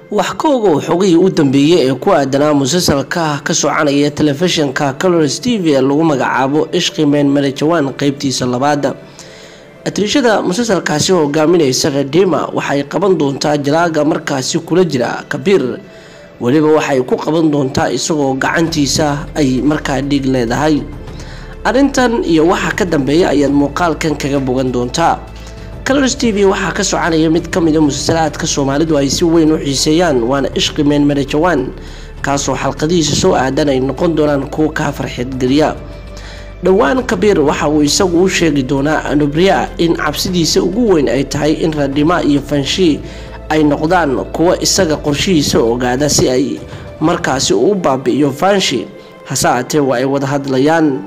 wax ka ogow xogihii u dambeeyey ee ku aadanaa musalsalka ka soconaya telefishinka colors t v ee lagu magacaabo ishqi meen marejawaan qeybtiisa labaada atriishada musalsalkaasi hogaaminaysa redima waxay qaban doontaa jalaaga markaasi kula jira kabiir weliba waxay ku qaban doontaa isagoo gacantiisa ay markaa dhiig leedahay arrintan iyo waxa ka dambeeya ayaad muuqaalkan kaga bogan doontaa colors t v waxaa ka soconaya mid ka mida musalsalaadka soomaalidu ay si weyn u xiiseeyaan waana ishqi meen marejawaan kaasoo xalqadihiisa soo aadan ay noqon doonaan kuwo kaa farxeedgeliya dhowaan kabiir waxa uu isagu u sheegi doonaa anubriya in cabsidiisa ugu weyn ay tahay in radhima iyo fanshii ay noqdaan kuwo isaga qorshihiisa ogaada si ay markaasi uu baabi'iyo fanshi hase aatee waa ay wada hadlayaan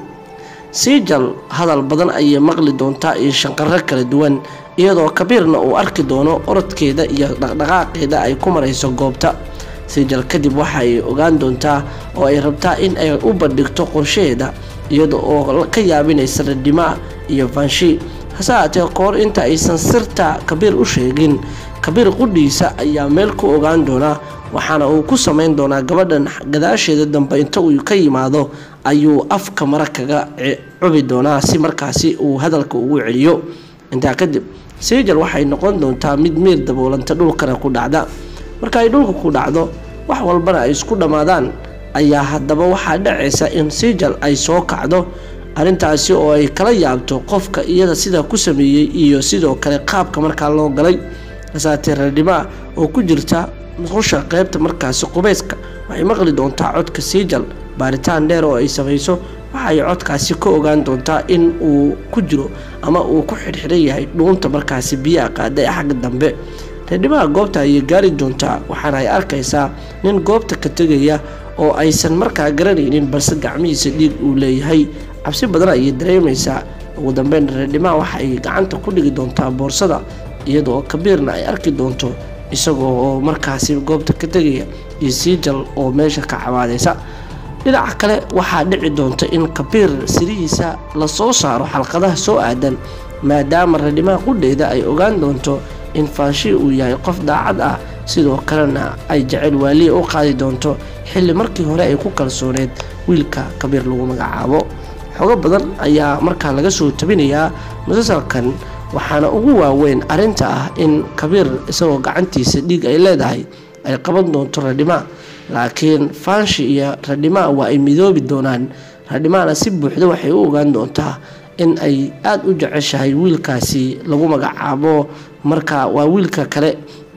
siijal hadal badan ayay maqli doontaa iyo shanqaro kala duwan iyadoo kabiirna uu arki doono orodkeeda iyo dhaqdhaqaaqeeda ay ku marayso goobta siijal kadib waxa ay ogaan doontaa oo ay rabtaa in ay u bandhigto qorshaheeda iyada oo ka yaabinaysa radhima iyo fanshi hase aatee kahor inta aysan sirta kabiir u sheegin kabiir qudhiisa ayaa meel ku ogaan doonaa waxaana uu ku samayn doonaa gabadhan gadaasheeda dambe inta uu ka yimaado ayuu afka mara kaga cubi doonaa si markaasi uu hadalka ugu celiyo intaa kadib siijal waxay noqon doontaa mid miir daboolanta dhulkana ku dhacda marka ay dhulka ku dhacdo wax walbana ay isku dhammaadaan ayaa haddaba waxaa dhacaysa in siijal ay soo kacdo arrintaasi oo ay kala yaabto qofka iyada sidaa ku sameeyey iyo sidoo kale qaabka markaa loo galay hasaatee radhima oo ku jirta musqusha qeybta markaasi qubayska waxay maqli doontaa codka siijal baaritaan dheer oo ay samayso waxay codkaasi ka ogaan doontaa in uu ku jiro ama uu ku xidhxidhan yahay dhuunta markaasi biyaha qaada ee xagga dambe reedhimaha goobta ayay gaari doontaa waxaana ay arkaysaa nin goobta ka tegaya oo aysan markaa garanaynin balse gacmihiisa dhiig uu leeyahay cabsi badan ayay dareemaysaa ugu dambeyn reedhimaha waxa ay gacanta ku dhigi doontaa boorsada iyadoo kabiirna ay arki doonto isagoo oo markaasi goobta ka tegaya iyo siijal oo meesha ka cabaadaysa dhinaca kale waxaa dhici doonta in kabiir sirihiisa lasoo saaro xalqadaha soo aadan maadaama radhimaha qudheeda ay ogaan doonto in faanshi uu yahay qof daacad ah sidoo kalena ay jecel waaliya u qaadi doonto xilli markii hore ay ku kalsooneed wiilka kabiir lagu magacaabo xogo badan ayaa markaa laga soo tabinayaa musalsalkan waxaana ugu waaweyn arrinta ah in kabiir isagoo gacantiisa dhiig ay leedahay ay qaban doonto radhima laakiin faanshi iyo radhima waa ay midoobi doonaan radhimana si buuxda waxay u ogaan doontaa in ay aada u jeceshahay wiilkaasi lagu magacaabo marka waa wiilka kale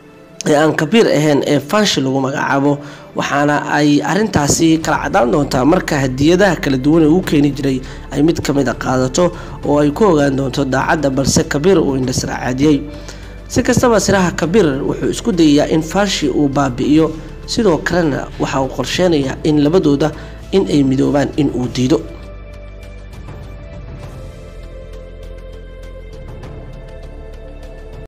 ee aan kabiir ahayn ee fanshi lagu magacaabo waxaana ay arintaasi kala cadaan doontaa marka hadiyadaha kala duwan ee uu keeni jiray ay mid ka mid a qaadato oo ay ku ogaan doonto daacadda balse kabiir uu indhasracaadiyey si kastaba siraha kabiir wuxuu isku dayayaa in fanshi uu baabi'iyo sidoo kalena waxa uu qorsheynayaa in labadooda in ay midoobaan in uu diido